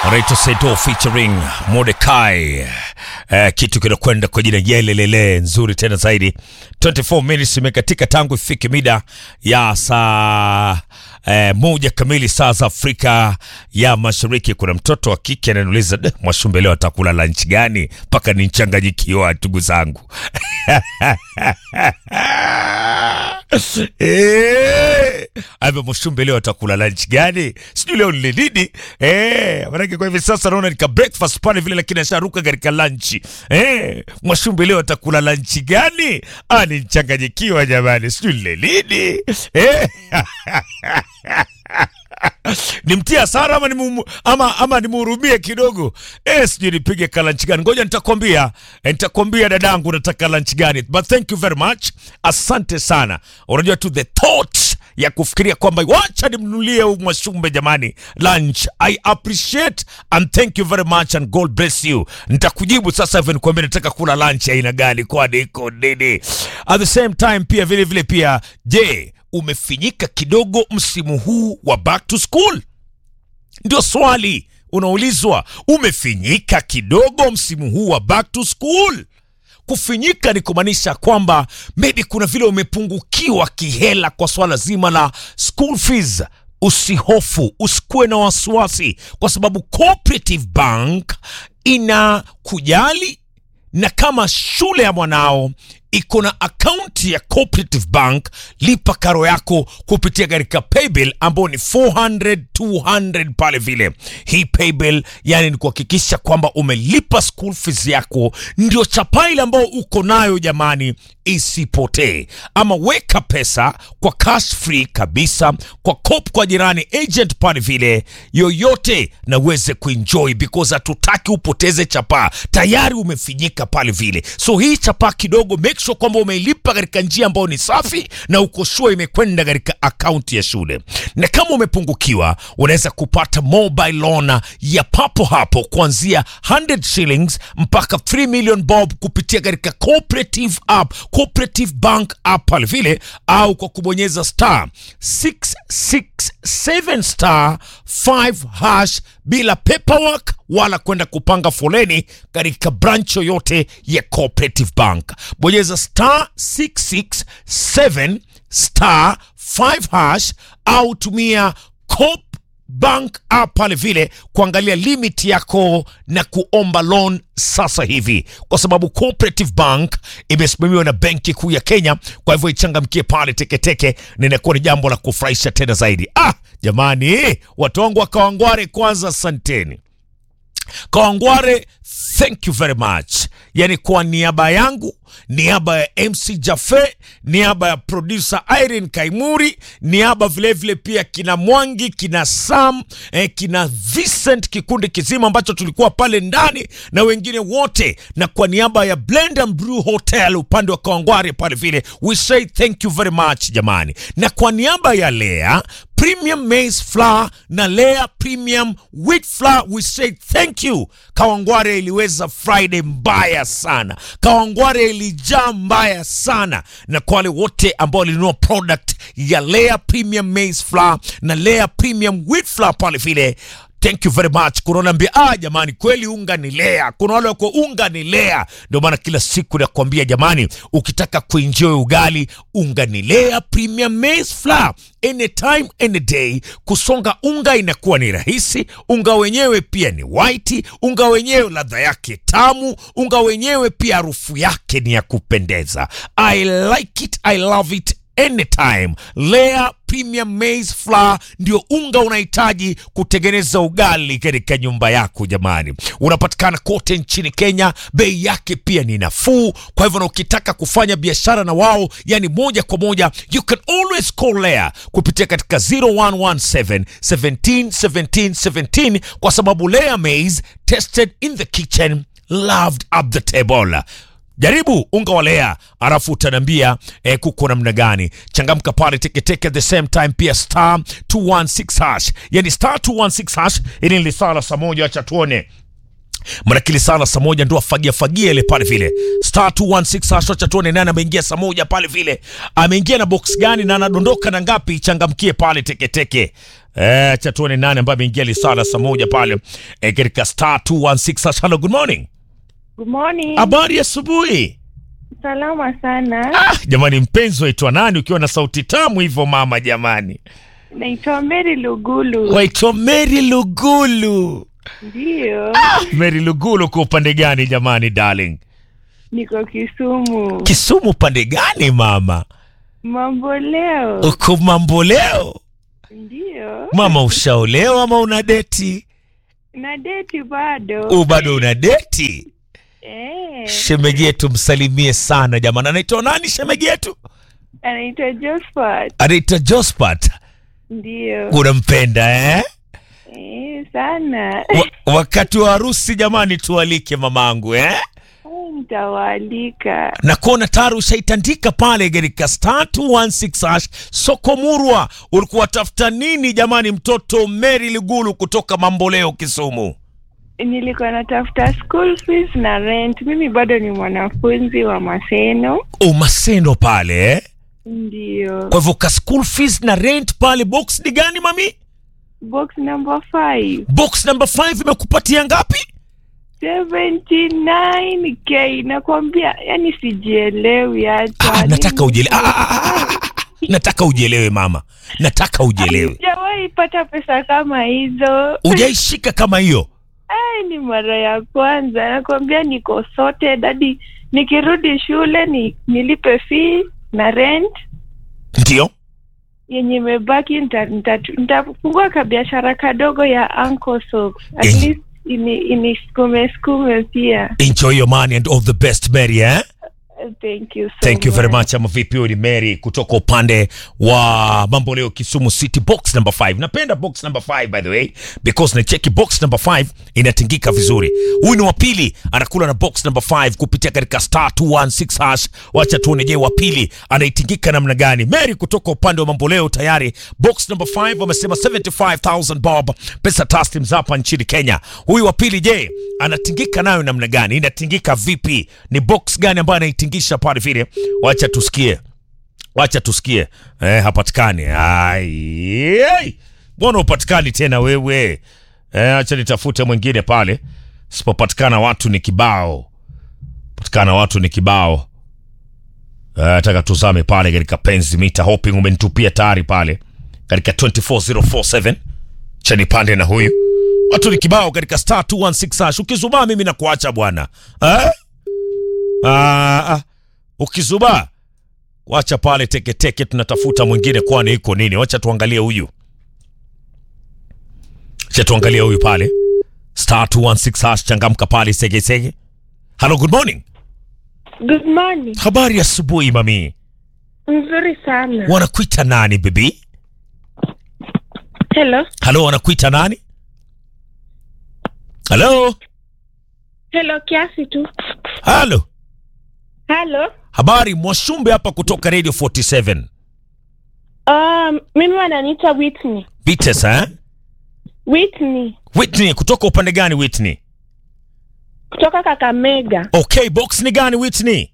Reto Sedo featuring Mordecai. Eh, kitu kinakwenda kwa jina Yelelele, nzuri tena zaidi. 24 minutes imekatika tangu ifike mida ya saa eh, moja kamili saa za Afrika ya Mashariki. Kuna mtoto wa kike ananiuliza "Deh, Mwashumbe leo atakula lunch gani? Mpaka nichanganyikiwa ndugu zangu. Eh, ame Mwashumbe leo atakula lunch gani? Sijui leo ni nini? Eh, manake kwa hivi sasa naona nika breakfast pale vile, lakini asharuka katika lunch. Eh, Mwashumbe leo atakula lunch gani? Ah, nichanganyikiwa jamani, sijui ni nini? Eh. nimtie hasara ama nimu, ama, ama nimhurumie kidogo eh, sijui nipige kalanchi gani. Ngoja nitakwambia, eh, nitakwambia dadangu nataka lunch gani, but thank you very much, asante sana. Unajua tu the thought ya kufikiria kwamba wacha nimnunulie huyu Mwashumbe jamani lunch. I appreciate and thank you very much and God bless you. Nitakujibu sasa hivi nikwambia nataka kula lunch aina gani, kwani iko nini. At the same time pia vile vile pia, je, umefinyika kidogo msimu huu wa back to school? Ndio swali unaulizwa. Umefinyika kidogo msimu huu wa back to school? Kufinyika ni kumaanisha kwamba maybe kuna vile umepungukiwa kihela kwa swala zima la school fees. Usihofu, usikuwe na wasiwasi, kwa sababu Cooperative Bank ina kujali na kama shule ya mwanao iko na akaunti ya Cooperative Bank, lipa karo yako kupitia katika paybill ambao ni 400 200 pale vile. Hii paybill yani ni kuhakikisha kwamba umelipa school fees yako, ndio chapa ile ambayo uko nayo jamani, isipotee. Ama weka pesa kwa cash free kabisa kwa Coop, kwa jirani agent pale vile yoyote, na uweze kuenjoy because hatutaki upoteze chapa, tayari umefinyika pale vile. So hii chapa kidogo make sure kwamba umeilipa katika njia ambayo ni safi na uko sure imekwenda katika akaunti ya shule. Na kama umepungukiwa, unaweza kupata mobile loan ya papo hapo kuanzia 100 shillings mpaka 3 million bob kupitia katika cooperative app, cooperative bank app pale vile, au kwa kubonyeza star 667 star 5 hash bila paperwork wala kwenda kupanga foleni katika branch yoyote ya Cooperative Bank. Bonyeza star 667 star 5 hash au tumia Coop Bank app pale vile kuangalia limit yako na kuomba loan sasa hivi, kwa sababu Cooperative Bank imesimamiwa na Benki Kuu ya Kenya. Kwa hivyo ichangamkie pale teketeke, na inakuwa ni jambo la kufurahisha tena zaidi. Ah, jamani, watu wangu wa Kawangware, kwanza asanteni. Kawangware, thank you very much. Yani kwa niaba yangu, niaba ya MC Jafe, niaba ya producer Irene Kaimuri, niaba vilevile pia kina Mwangi, kina Sam, eh, kina Vincent, kikundi kizima ambacho tulikuwa pale ndani na wengine wote, na kwa niaba ya Blend and Brew Hotel upande wa Kawangware pale vile, we say thank you very much jamani, na kwa niaba ya Lea Premium Maize Flour na Lea Premium Wheat Flour, we say thank you. Kawangware iliweza Friday mbaya sana, Kawangware ilijaa mbaya sana, na kwa wale wote ambao walinunua product ya Lea Premium Maize Flour na Lea Premium Wheat Flour pale vile Thank you very much. Kuna wale ambia ah, jamani kweli unga ni Lea. Kuna wale wako unga ni Lea. Ndio maana kila siku nakwambia jamani, ukitaka kuenjoy ugali unga ni Lea Premium Maize Flour. Anytime any day, kusonga unga inakuwa ni rahisi. Unga wenyewe pia ni white, unga wenyewe ladha yake tamu, unga wenyewe pia harufu yake ni ya kupendeza. I like it, I love it anytime. Lea Premium Maize Flour ndio unga unahitaji kutengeneza ugali katika nyumba yako. Jamani, unapatikana kote nchini Kenya, bei yake pia ni nafuu. Kwa hivyo, na ukitaka kufanya biashara na wao, yani moja kwa moja, you can always call Lea kupitia katika 0117 17 17 17 kwa sababu Lea Maize tested in the kitchen loved up the table. Jaribu unga wa Lea alafu utaniambia eh, kuko namna gani. Changamka pale teketeke, at the same time pia star 216 hash, yani star 216 hash. Ili ni saa la saa moja, acha tuone Manakili sana saa moja ndo afagia fagia ile pale vile star 216 hash, acha tuone nani ameingia saa moja pale vile, ameingia na box gani na anadondoka na ngapi. Changamkie pale teketeke. Eh, acha tuone nani ambaye ameingia lisala saa moja pale eh, katika star 216 hello good morning Good morning. habari ya asubuhi Salama sana. ah, jamani mpenzi waitwa nani ukiwa na sauti tamu hivyo mama jamani Naitwa Mary Lugulu. waitwa Mary Lugulu Ndio. Mary Lugulu kwa upande gani jamani darling Niko Kisumu. Kisumu upande gani mama Mambo leo. uko mambo leo Ndio. mama ushaolewa ama una deti Na deti bado. u bado una deti Eh. shemegi yetu msalimie sana jamani anaitwa nani shemegi yetu Anaitwa Josephat. anaitwa Jospat Ndio. unampenda eh? Eh, sana. Wa, wakati wa harusi jamani tualike mamangu eh? Eh, Nitawaalika. na kuona tayari ushaitandika pale katika star 216 hash soko murwa ulikuwa tafuta nini jamani mtoto Mary Ligulu kutoka Mamboleo Kisumu Nilikuwa natafuta school fees na rent. Mimi bado ni mwanafunzi wa Maseno. umasendo pale eh? Ndio. kwa hivyo ka school fees na rent pale box ni gani mami Box number 5. box number 5 imekupatia ngapi 79k nakwambia, yani sijielewi hata. ah, nataka ujielewe ah, ah, ah, ah, ah. nataka ujielewe mama nataka ujielewe Sijawahi pata pesa kama hizo. ujaishika kama hiyo Ai, ni mara ya kwanza nakwambia, niko sorted hadi nikirudi shule ni nilipe fee na rent ndio yenye imebaki, nita- nita- nitafungua kabiashara kadogo ya Uncle Socks. At Eh. least ini iniskume skume pia. enjoy your money and all the best Mary eh? Thank you so thank you very much ama vipi huyu ni Mary kutoka upande wa mambo leo Kisumu City box number 5 napenda box number 5 by the way because na cheki box number 5 inatingika vizuri huyu ni wa pili anakula na box number 5 kupitia katika star 216 hash wacha tuone je wa pili anaitingika namna gani Mary kutoka upande wa mambo leo tayari box number 5 wamesema 75000 bob pesa taslim za hapa nchini Kenya huyu wa pili je anatingika nayo namna gani inatingika vipi ni box gani ambayo anaitingisha pale vile wacha tusikie wacha tusikie eh, hapatikani Ai, ai. mbona upatikani tena wewe eh, acha nitafute mwingine pale sipopatikana watu ni kibao patikana watu ni kibao Eh, nataka tuzame pale katika penzi mita hoping umenitupia tayari pale katika 24047 cha nipande na huyu watu ni kibao katika star 216 hash ukizubaa mimi nakuacha bwana eh? ah, ah. ukizubaa wacha pale teketeke tunatafuta mwingine kwani iko nini wacha tuangalie huyu wacha tuangalie huyu pale star 216 hash changamka pale segesege hello good morning Good morning. habari ya asubuhi mami Nzuri sana. wanakuita nani bibi Hello. halo wanakuita nani halo Hello, kiasi tu. halo Hello. habari mwashumbe hapa kutoka radio 47 Um, mimi wananiita Whitney. bites eh? Whitney whitney kutoka upande gani whitney kutoka Kakamega. okay box ni gani whitney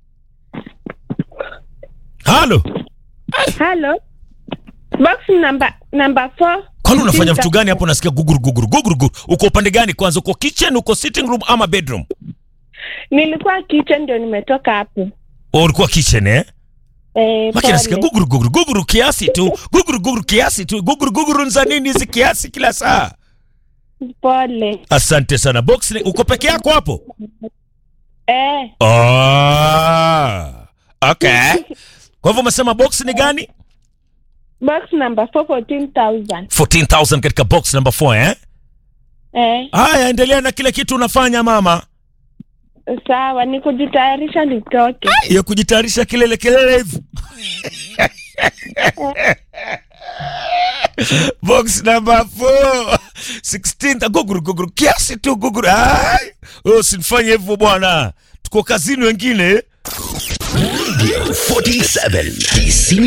halo Hello. Box number number 4. kwani unafanya vitu gani hapo nasikia guguru guguru guguru guguru uko upande gani kwanza uko kitchen uko sitting room ama bedroom Nilikuwa kitchen ndio nimetoka hapo. O, ulikuwa kitchen eh Eh, maki nasikia pole. guguru guguru guguru kiasi tu guguru guguru kiasi tu guguru guguru za nini hizi kiasi kila saa Pole. asante sana box ni, uko peke yako hapo Eh, oh, okay kwa hivyo umesema box ni gani box number 4 14,000. 14000 katika box number 4 eh Eh, haya endelea na kile kitu unafanya mama sawa, ni kujitayarisha nitoke. ya kujitayarisha kilele kilele hivi box number 4 16 guguru guguru kiasi tu guguru ai usinifanye hivyo bwana tuko kazini wengine 47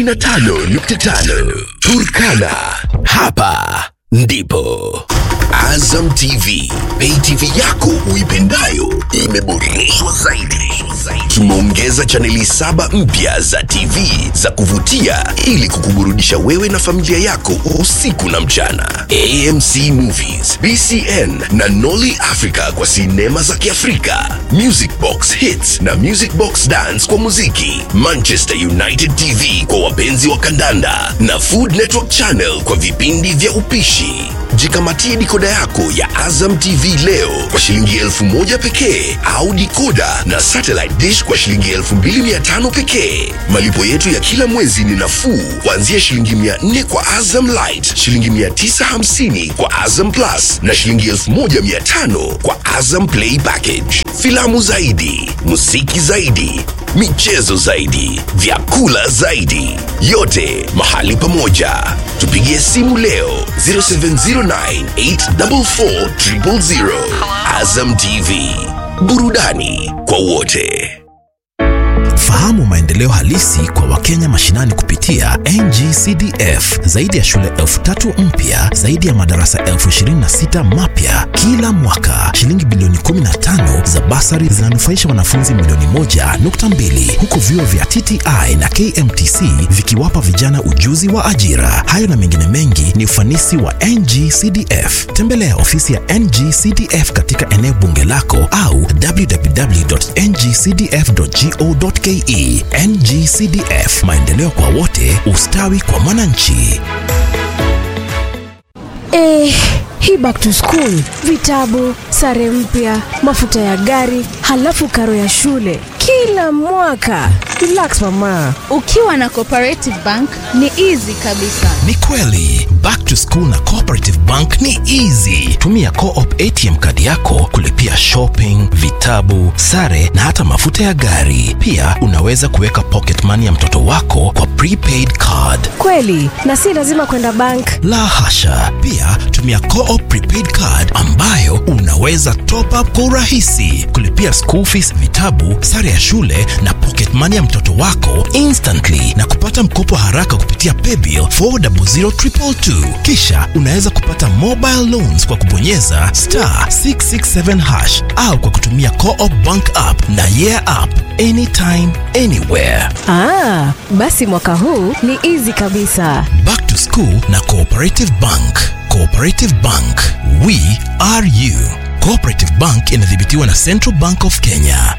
95.5 Turkana. Hapa ndipo Azam TV, pay TV yako uipendayo imeboreshwa zaidi. Tumeongeza chaneli saba mpya za TV za kuvutia ili kukuburudisha wewe na familia yako usiku na mchana. AMC Movies, BCN na Nolly Africa kwa sinema za Kiafrika, Music Box Hits na Music Box Dance kwa muziki, Manchester United TV kwa wapenzi wa kandanda na Food Network Channel kwa vipindi vya upishi. Jikamatie dikoda yako ya Azam TV leo kwa shilingi elfu moja pekee au dikoda na satellite dish kwa shilingi elfu mbili mia tano pekee. Malipo yetu ya kila mwezi ni nafuu kuanzia shilingi mia nne kwa Azam Light, shilingi mia tisa hamsini kwa Azam Plus na shilingi elfu moja mia tano kwa Azam Play Package. Filamu zaidi, muziki zaidi, michezo zaidi, vyakula zaidi, yote mahali pamoja. Tupigie simu leo 0709844000. Azam TV, burudani kwa wote. Fahamu maendeleo halisi kwa Wakenya mashinani kupitia NGCDF. Zaidi ya shule elfu tatu mpya, zaidi ya madarasa elfu ishirini na sita mapya kila mwaka. Shilingi bilioni 15 za basari zinanufaisha wanafunzi milioni moja nukta mbili huku vyuo vya TTI na KMTC vikiwapa vijana ujuzi wa ajira. Hayo na mengine mengi ni ufanisi wa NGCDF. Tembelea ofisi ya NGCDF katika eneo bunge lako au www.ngcdf.go.ke. NGCDF, maendeleo kwa wote, ustawi kwa mwananchi. Eh, hii back to school, vitabu, sare mpya, mafuta ya gari, halafu karo ya shule kila mwaka. Relax mama. Ukiwa na Cooperative Bank ni easy kabisa. Ni kweli, back to school na Cooperative Bank ni easy. Tumia Co-op ATM kadi yako kulipia shopping, vitabu, sare na hata mafuta ya gari. Pia unaweza kuweka pocket money ya mtoto wako kwa prepaid card. Kweli, na si lazima kwenda bank. La hasha. Pia tumia Co-op prepaid card ambayo unaweza top up kwa urahisi, kulipia school fees, vitabu, sare ya shule na pocket money ya mtoto wako instantly na kupata mkopo haraka kupitia paybill 400222. Kisha unaweza kupata mobile loans kwa kubonyeza star 667 hash au kwa kutumia Co-op bank app na yeah app anytime anywhere. Ah, basi mwaka huu ni easy kabisa. Back to School na Cooperative Bank. Cooperative Bank, we are you. Cooperative Bank inadhibitiwa na Central Bank of Kenya.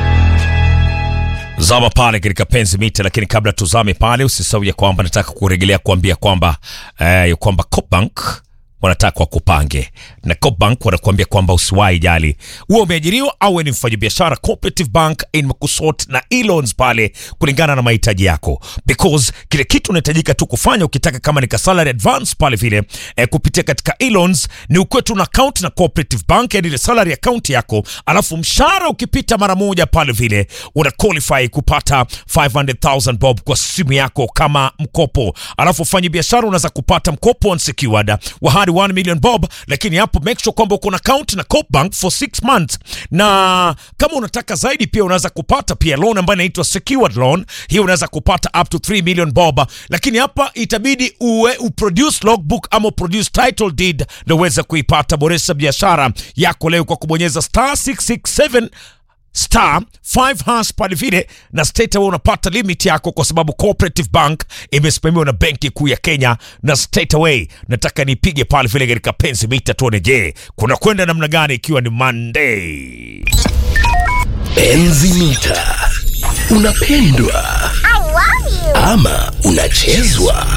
zama pale katika penzi mita, lakini kabla tuzame pale, usisahau ya kwamba nataka kurejelea kuambia kwamba eh, kwamba Coopbank wanataka wakupange na Coopbank wanakuambia kwamba usiwahi jali uwe umeajiriwa au wewe ni mfanyabiashara. Cooperative Bank imekusort na e-loans pale kulingana na mahitaji yako, because kile kitu unahitajika tu kufanya ukitaka kama ni ka salary advance pale vile eh, kupitia katika e-loans ni ukuwe tu na account na Cooperative Bank, yani ile salary account yako, alafu mshahara ukipita mara moja pale vile una qualify kupata 500,000 bob kwa simu yako kama mkopo, alafu fanya biashara unaweza kupata mkopo unsecured wa hadi 1 million bob, lakini hapo make sure kwamba uko na account na Coop Bank for 6 months, na kama unataka zaidi pia unaweza kupata pia loan ambayo inaitwa secured loan. Hiyo unaweza kupata up to 3 million bob, lakini hapa itabidi uwe uproduce logbook ama uproduce title deed ndio uweze kuipata. Boresha biashara yako leo kwa kubonyeza star 667 star 5 hash pale vile na state wewe unapata limit yako, kwa sababu Cooperative Bank imesimamiwa na benki kuu ya Kenya na straight away nataka nipige pale vile katika penzi mita tuone, je, kuna kwenda namna gani ikiwa ni Monday. Enzi mita. Unapendwa ama unachezwa?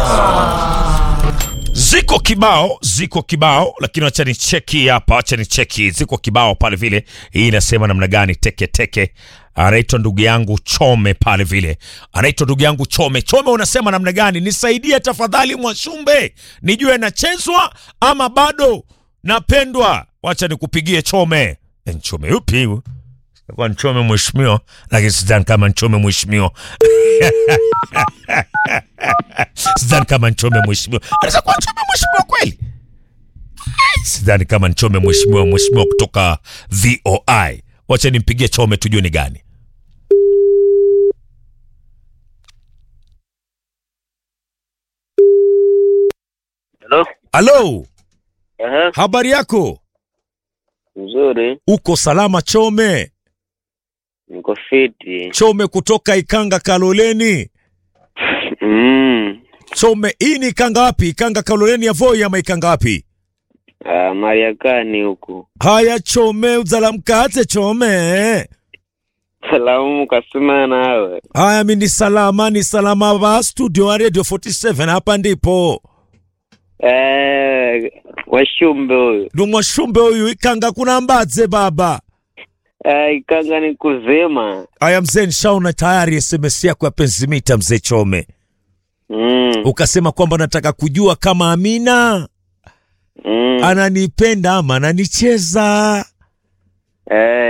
Ziko kibao, ziko kibao, lakini acha nicheki hapa, acha nicheki. Ziko kibao pale vile, hii inasema namna gani? Teke teke, anaitwa ndugu yangu Chome pale vile, anaitwa ndugu yangu Chome. Chome, unasema namna gani? Nisaidie tafadhali, Mwashumbe, nijue nachezwa ama bado napendwa. Wacha nikupigie Chome. E, Chome yupi huyu? Kwa Nchome mheshimiwa, lakini sidhani kama Nchome mheshimiwa sidhani kama Nchome mheshimiwa anaweza kuwa Nchome mheshimiwa kweli. Sidhani kama Nchome mheshimiwa, mheshimiwa kutoka VOI. Wacha nimpigie Chome tujue ni gani. Hello? Halo, Aha, habari yako? nzuri. Uko salama Chome? Niko fiti. Chome kutoka Ikanga Kaloleni. Mm. Chome, hii ni Ikanga wapi? Ikanga Kaloleni ya Voi ama Ikanga wapi? Ah, Mariakani huku. Haya Chome, uzalamkate Chome. Salamu kasema nawe. Haya, mi ni salama, ni salama wa studio wa Radio 47 hapa ndipo Eh, washumbe huyu. ndumwa shumbe huyu Ikanga kuna mbadze baba. Eh, ikanga ni kuzima. Haya mzee, nishaona tayari SMS yako ya penzimita mzee Chome, Mm. ukasema kwamba nataka kujua kama Amina Mm. ananipenda ama ananicheza. Eh.